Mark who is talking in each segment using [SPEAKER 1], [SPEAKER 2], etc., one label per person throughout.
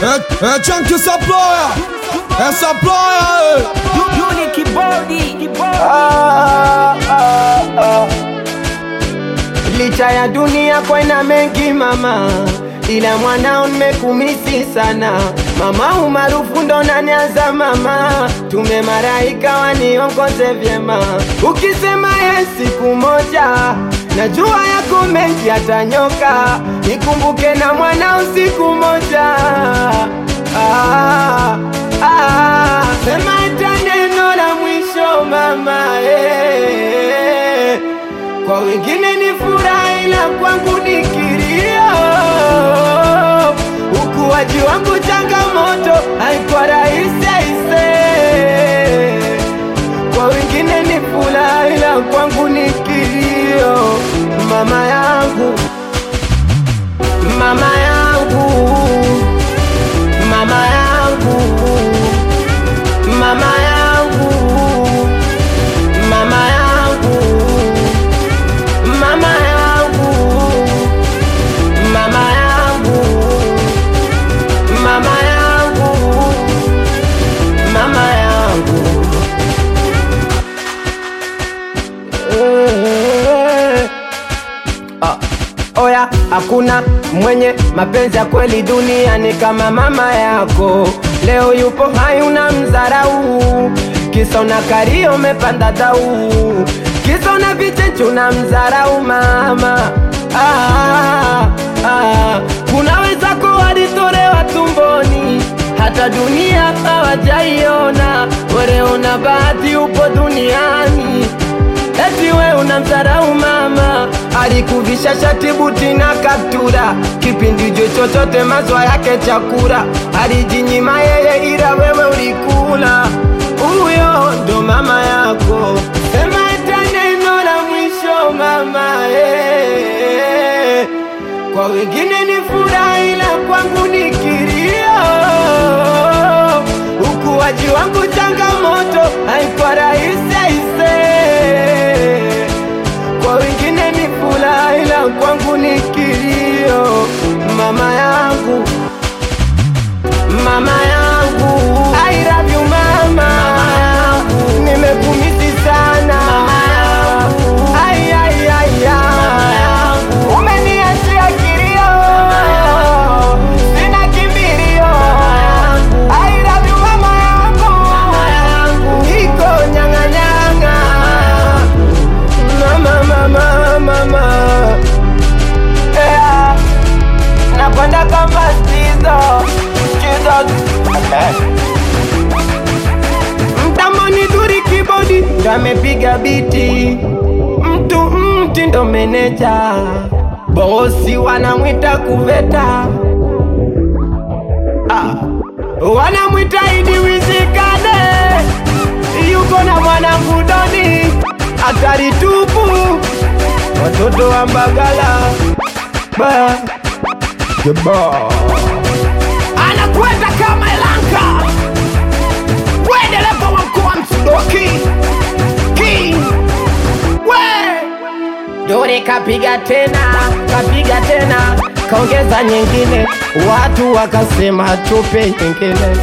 [SPEAKER 1] É, é Chunky Supplier, é Supplier,
[SPEAKER 2] Yuli kibodi kibodi
[SPEAKER 3] Ah, ah, ah. Licha ya dunia kwena mengi mama, ila mwanao nimekumisi sana mama, umaarufu ndo nanianza mama, tume maraika waniongoze vyema, ukisema ye siku moja najua yako mengi yatanyoka, nikumbuke na mwanao siku moja ah, ah, sema hata neno la mwisho mama eh. Kwa wengine ni furaha ila kwangu ni kilio. Ukuaji wangu changamoto, haikuwa rahisi aise. Kwa wengine ni furaha ila kwangu ni kilio. Mama yangu, mama yangu, mama yangu, mama yangu, mama yangu mama yangu, mama yangu, mama yangu, mama yangu. Eh, ah, Oya, hakuna mwenye mapenzi ya kweli duniani kama mama yako. Leo yupo hai una mzarau, kisa una kario umepanda dau, kisa una vicheche una mzarau mama. Ah, ah, kuna wenzako walitolewa tumboni hata dunia hawajaiona. Wewe una bahati upo duniani Eti we unamdharau mama, alikuvisha shati buti na kaptura, kipindi jo chochote mazwa yake chakula, alijinyima yeye ila wewe ulikula. Huyo ndo mama yako, sema hata neno la mwisho mama eh. Kwa wengine ni furaha ila kwangu ni kilio. Ukuaji wangu changamoto, haikuwa rahisi aise. Kwa wengine ni furaha ila kwangu ni kilio. Mama yangu, mama yangu, I love you mama, nimekumisi sana Ai, ai, ai, ai. Umeniachia kilio, sina kimbilio. I love you mama yangu, niko nyang'anyang'a. Mama, mama, mama. Yeah. Nakwenda kama Skizo, Skizo. Mtamoni duri kibodi ndo amepiga biti, mtu mti ndo meneja, bosi wanamwita kuveta ah. Wanamwita Idi Wizikane, yuko na mwanangu Doni, hatari tupu, watoto wa Mbagala ba Jeba. anakwenda kama Elanka, we dereva wa mkoa Msudoki King, we Dore kapiga tena, kapiga tena, kaongeza nyingine, watu wakasema tupe nyingine.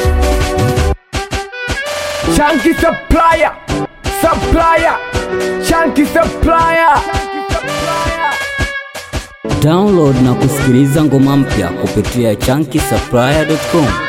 [SPEAKER 3] Chunky supplier, supplier, chunky supplier.
[SPEAKER 4] Download na kusikiliza ngoma mpya kupitia chunky supplier.com.